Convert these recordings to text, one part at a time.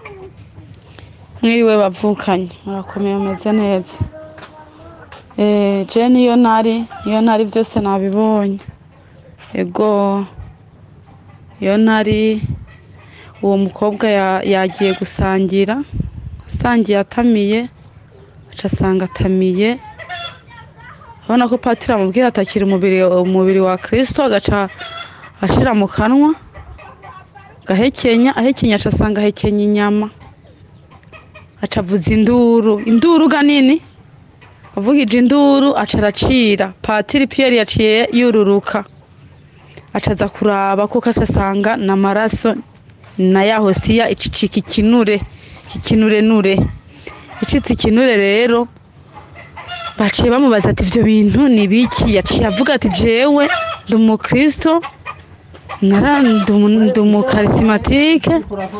mwiriwe bavukanye murakomeye mumeze neza Eh, je niyo ntari iyo ntari byose nabibonye ego iyo ntari uwo mukobwa ya- yagiye gusangira asangiye atamiye aca asanga atamiye urabona ko patiri amubwira atakira umubiri umubiri wa kirisito agaca ashira mu kanwa gahekenya ahekenya aca asanga ahekenya inyama aca avuza induru induru ga nini avugije induru aca aracira patiri piyeri yaciye yururuka aca aza kuraba kuko aca asanga ni amaraso na ya hosiya icicika ikinure ikinurenure icitse ikinure rero baciye bamubaza ati ivyo bintu ni biki yaciye avuga ati jewe ndi umukristo nara ndi umu- ndi umukarisimatike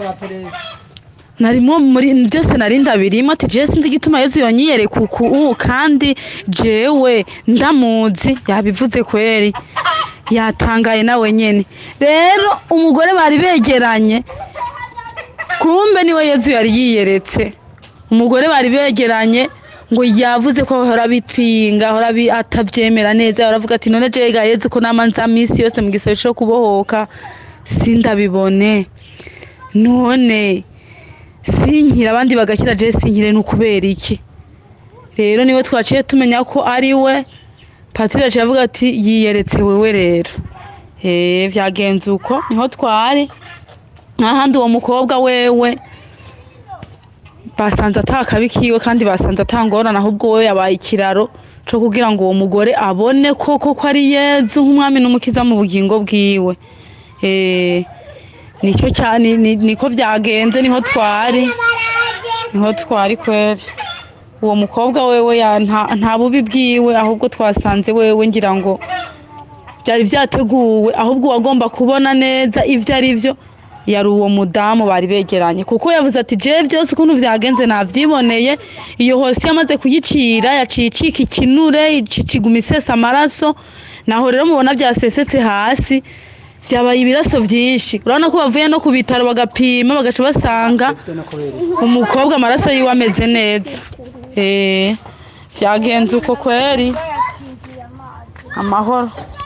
narimo muri byose nari ndabirimo ati jewe sinzi igituma yezu yonyiyereka uku kandi jewe ndamuzi yabivuze kweri yatangaye nawe nyene rero umugore bari begeranye kumbe niwe yezu yari yiyeretse umugore bari begeranye ngo yavuze ko ahora bipinga ahora bi- atavyemera neza aravuga ati none jega yezu ko nama nza misi yose mu gisebe co kubohoka sindabibone none sinkira abandi bagakira je sinkire ni ukubera iki rero niwe twaciye tumenya ko ari we patiri yaciye avuga ati yiyeretse wewe rero eh vyagenze uko niho twari nk'ahandi uwo mukobwa wewe basanze atakabi kiwe kandi basanze atangorana ahubwo we yabaye ikiraro co kugira ngo uwo mugore abone koko ko ari yezu nk'umwami n'umukiza mu bugingo bwiwe eh nicyo cyane niko vyagenze niho twari niho twari kweri uwo mukobwa wewe ya- nta- nta bubi bwiwe ahubwo twasanze wewe ngira ngo byari vyateguwe ahubwo uwagomba kubona neza ivyo ari vyo yari uwo mudamu bari begeranye kuko yavuze ati je byose ukuntu vyagenze navyiboneye iyo hose yamaze kuyicira yaciye icika ikinure iciguma isesa amaraso naho rero mubona vyasesetse hasi vyabaye ibiraso vyinshi urabona ko bavuye no ku bitaro bagapima bagaca basanga umukobwa amaraso yiwe ameze neza eh vyagenze uko kweri amahoro